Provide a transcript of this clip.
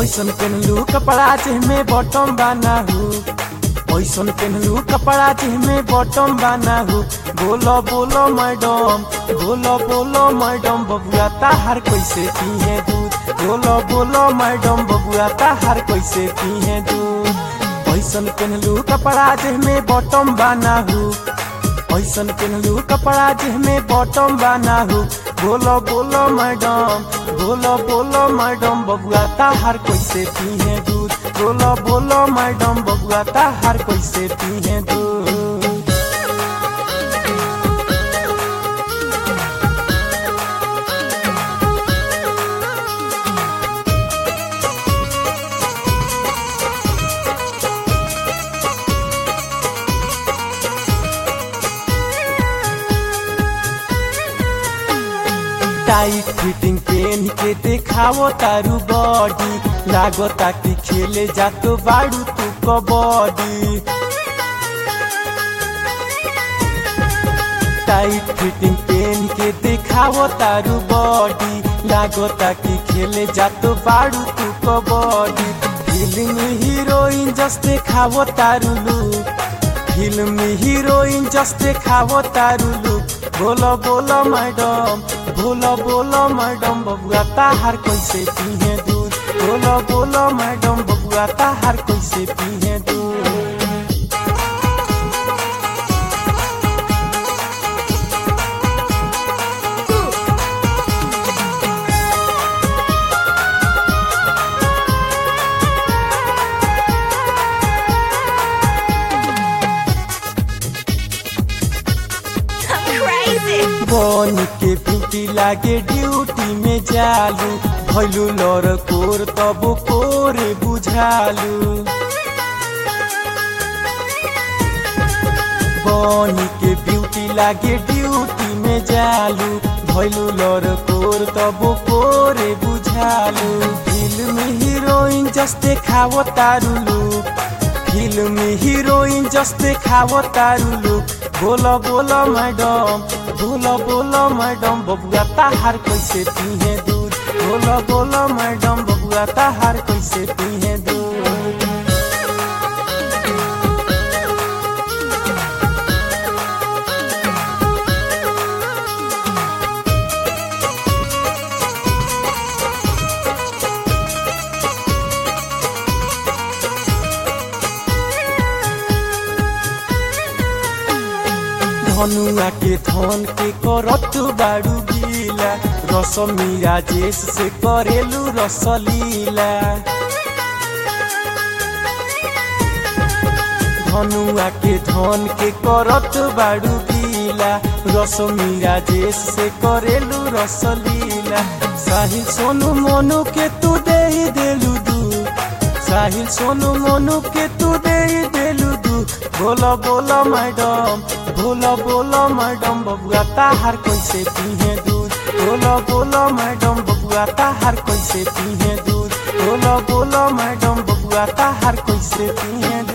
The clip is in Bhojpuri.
ऐसन पेनलू कपड़ा जेमे बॉटम बाना हो ऐसन पेनलू कपड़ा जेमे बॉटम बाना हो बोलो बोलो मैडम बोलो बोलो मैडम बबुआ ताहार कैसे पिए दूध बोलो बोलो मैडम बबुआ ताहार कैसे पिए दूध ऐसन पेनलू कपड़ा जेमे बॉटम बाना हो ऐसन पेनलू कपड़ा जेमे बॉटम बाना हो बोलो बोलो मैडम बोलो बोलो मैडम बबुआ ताहार कैसे पिए दूध बोलो बोलो मैडम बबुआ ताहार कैसे पिए दूध टाइट फिटिंग पेन के देखावो तारू बॉडी लागो ताकि खेले जातो बाड़ू तू कबड्डी टाइट फिटिंग पेन के देखावो तारू बॉडी लागो ताकि खेले जातो बाड़ू तू कबड्डी फिल्म हीरोइन जस्ते खावो तारू लुक फिल्म हीरोइन जस्ते खावो तारू लुक बोलो बोलो मैडम बोलो बोलो मैडम बबुआ ताहार कैसे पिए दूध बोलो बोलो मैडम बबुआ ताहार कैसे पिए दूध I'm crazy. बन के ब्यूटी लागे ड्यूटी में जालू भैलू लर कोर तब कोरे बुझालू बन के ब्यूटी लागे ड्यूटी में जालू भैलू लर कोर तब कोरे बुझालू फिल्म हीरोइन जस्ते खावो तारू लुक फिल्म हीरोइन जस्ते खावो तारू लुक बोलो बोलो मैडम बोलो बोलो मैडम बबुआ ताहार कैसे पिए दूध बोलो बोलो मैडम बबुआ ताहार कैसे पिए दूध धनुआ के धन के करत बाड़ू गीला रसमी राजेश से करेलू रसलीला धनुआ के धन के करत बाड़ू गीला रसमी राजेश से करेलू रसलीला साहिल सोनू मोनू के तू दे देलू दू साहिल सोनू मोनू के तू दे देलू दू बोलो बोलो मैडम बोलो बोलो मैडम बबुआ ताहार कैसे पिए दूध बोलो बोलो मैडम बबुआ ताहार कैसे पिए दूध बोलो बोलो मैडम बबुआ ताहार कैसे पिए दूध